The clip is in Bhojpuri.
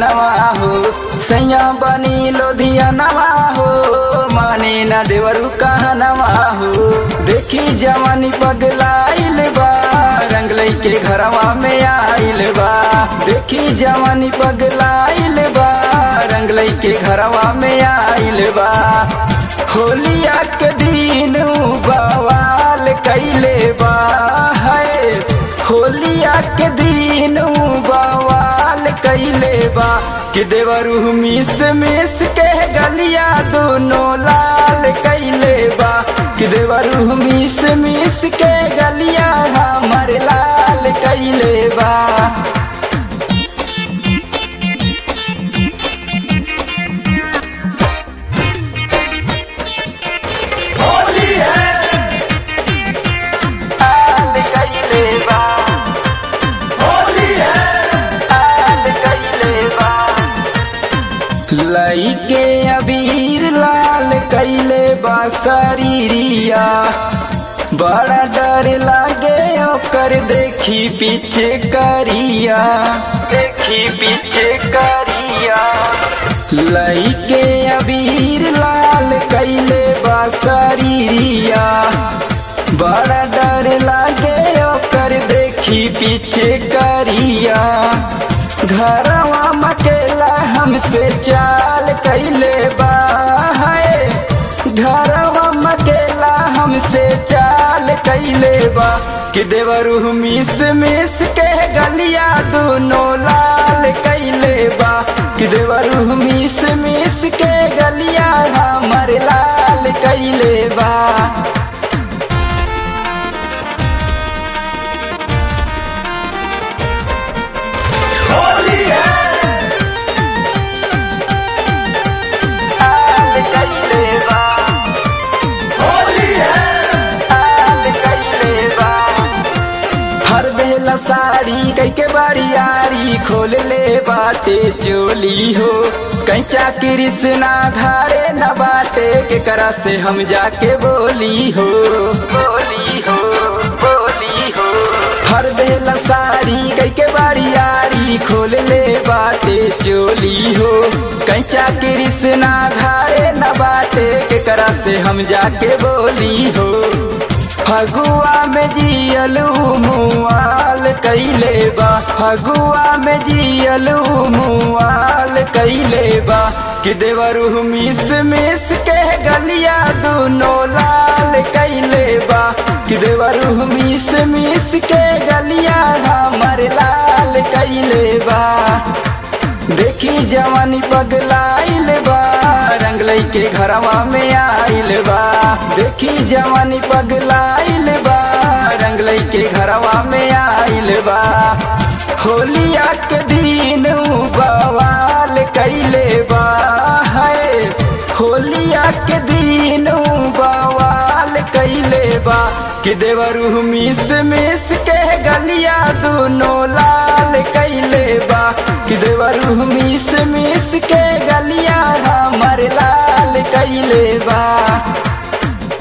कहनवा हो सैया बनी लोधियनवा हो माने न देवरू कहनवा हो देखी जवानी पगलाइल बा रंग के घरवा में आइल बा देखी जवानी पगलाइल बा रंग के घरवा में आइल बा होलिया के दिन बवाल कैले बा है होलिया के दिन बवाल कैले बा कि देवरू मिस मिस के गलिया दोनों लाल कैले बा कि देवरू मिस मिस के गलिया हमर लाल कैले बा होली है लाल कैले बा होली है लाल कैले बा लइके अबीर लाल कैले बा शरीरिया बड़ा डर लागे ओकर देखी पीछे करिया देखी पीछे करिया लइके अबीर लाल कैले बा शरीरिया बड़ा डर लागे ओकर देखी पीछे करिया घरवा मकेला हमसे चाल कैले बा है घरवा मकेला हमसे चाल कैले बा कि देवरू मिस मिस के गलिया दोनों लाल कैले बा कि देवरू मिस मिस के गलिया हमर लाल कैले बा होली है लाल कैले बा होली है लाल कैले बा हर बेला साड़ी कई के बारियारी खोल ले बाटे चोली हो कैचा कृष्णा घारे न बाटे के करा से हम जाके बोली हो बोली हो बोली हो हर बेला साड़ी कई के बारियारी खोल ले बाटे चोली हो कैचा कृष्णा घारे न बाटे के करा से हम जाके बोली हो फगुआ में जियलू मुआल कैले बा फगुआ में जियलू मुआल कैले बा कि देवरू मिस मिस के गलिया दोनों लाल कैले बा कि देवरू मिस मिस के गलिया हमर लाल कैले बा देखी जवानी पगलाइल बा रंग के घरवा में आइल बा देखी जवानी पगलाइल बा रंग के घरवा में आइल बा होलिया के दिन बवाल कैले बा है होलिया के दिन बवाल कैले बा कि देवरू मिस मिस के गलिया दोनों लाल कैले बा कि देवरू मिस मिस के गलिया हमर लाल कैले बा